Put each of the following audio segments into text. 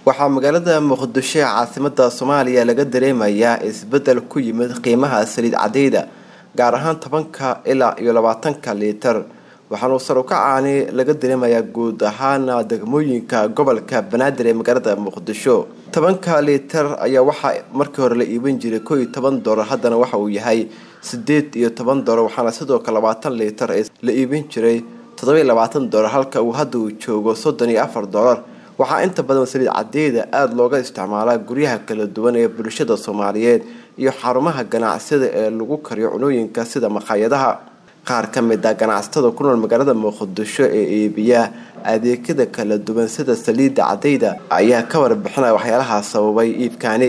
waxaa magaalada muqdisho ee caasimada soomaaliya laga dareemayaa isbedel ku yimid qiimaha saliid cadeyda gaar ahaan tobanka ilaa iyo labaatanka liitar waxaanu sar ukacaani laga dareemayaa guud ahaan degmooyinka gobolka banaadir ee magaalada muqdisho tobanka liitar ayaa waxaa markii hore la iibin jiray koo iyo toban doolar haddana waxa uu yahay sideed iyo toban doolar waxaana sidoo kale labaatan liitar ee la iibin jiray toddoba iyo labaatan doolar halka uu hadda uu joogo soddon iyo afar doolar waxaa inta badan saliid cadeyda aada looga isticmaalaa guryaha kala duwan ee bulshada soomaaliyeed iyo xarumaha ganacsida ee lagu kariyo cunooyinka sida maqaayadaha qaar ka mid a ganacsatada ku nool magaalada muqdisho ee iibiya adeegyada kala duwan sida saliidda cadeyda ayaa ka warbixinaya waxyaalaha sababay iibkaani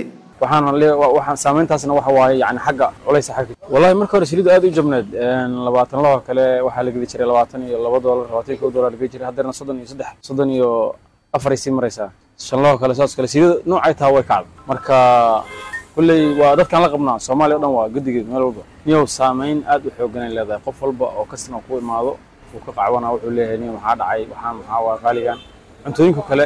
waxaan saameyntaasna waxa waaye yani xagga culaysa xagga wallahi marka hore saliiddu aad u jabneed labaatan laba kale waxaa la gedi jiray labaatan iyo laba doolar labaatan iyo kow doolar la gedi jiray haddeerna soddon iyo saddex soddon iyo afaray sii maraysaa shan laba kale saas kale saliidda noocay taha way kacda marka kulley waa dadkaan la qabnaa soomaaliya o dhan waa gedigeed meel walba niyow saameyn aad u xooganay leedahay qof walba oo kastina ku imaado uu ka qacwana wuxuu leeyahay niyo maxaa dhacay waxaan maxaa waa qaaligan cuntooyinka kale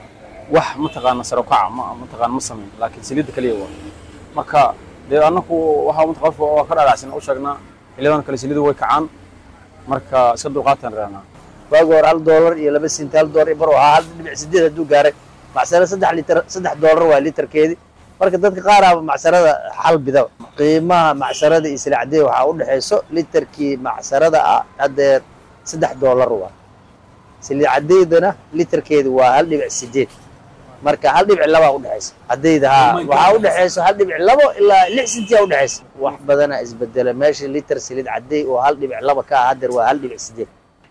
wax mataqaana sare ukaca ma mataqaana ma samayn laakiin saliidda kaliya waa marka dee annaku waxa mat qof waa ka dhaadhacsan u sheegnaa xiliyadan kale saliidda way kacaan marka iska dulqaataan raanaa waagi hore hal doolar iyo laba senti hal doolar iyo bar waxaa hal dhibic sideed hadduu gaaray macsaro saddex litar saddex doolar waa litarkeedii marka dadka qaaraaba macsarada xal bidaba qiimaha macsarada iyo silacdee waxaa u dhexayso litarkii macsarada ah haddeer saddex doolar waa silicadeydana litarkeedi waa hal dhibic sideed marka hal dhibic labaa udhexaysa cadeyda haa waxaa udhexayso hal dhibic labo ilaa lix sentiyaa udhexaysa wax badana isbedela meesha litar saliid cadey oo hal dhibic laba ka ah haddeer waa hal dhibic sideed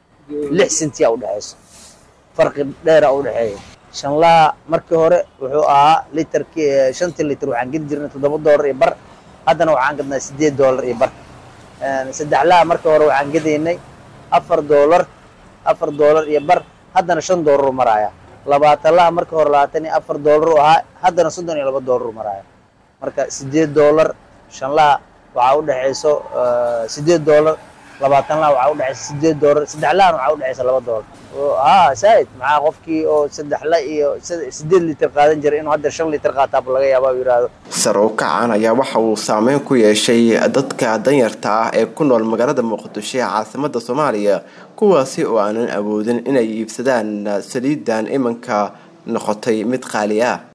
lix sentiyaa udhexayso farqi dheera udhexeeya shanlaha markii hore wuxuu ahaa litarkii shantii litar waxaan gedi jirnay toddoba doolar iyo bar haddana waxaan gadnaa sideed doolar iyo bar saddexlaha markii hore waxaan gedaynay afar doolar afar doolar iyo bar haddana shan doolar u maraaya labaatanlaha markii hore labaatan iyo afar doolar u ahaa haddana soddon iyo laba doolar u maraaya marka sideed doolar shanlaha waxaa udhexayso sideed doolar labaatan laha waxaa udhexaysa sideed doolar saddexlahana waxaa udhexaysa laba doolar haa saaid maxaa qofkii oo saddexla iyo sideed litir qaadan jiray inuu hadda shan litir qaataaba laga yaaba u yidhaahdo sar u kacan ayaa waxa uu saameyn ku yeeshay dadka danyarta ah ee ku nool magaalada muqdisho ee caasimada soomaaliya kuwaasi oo aanan awoodin inay iibsadaan saliidan imanka noqotay mid qaali ah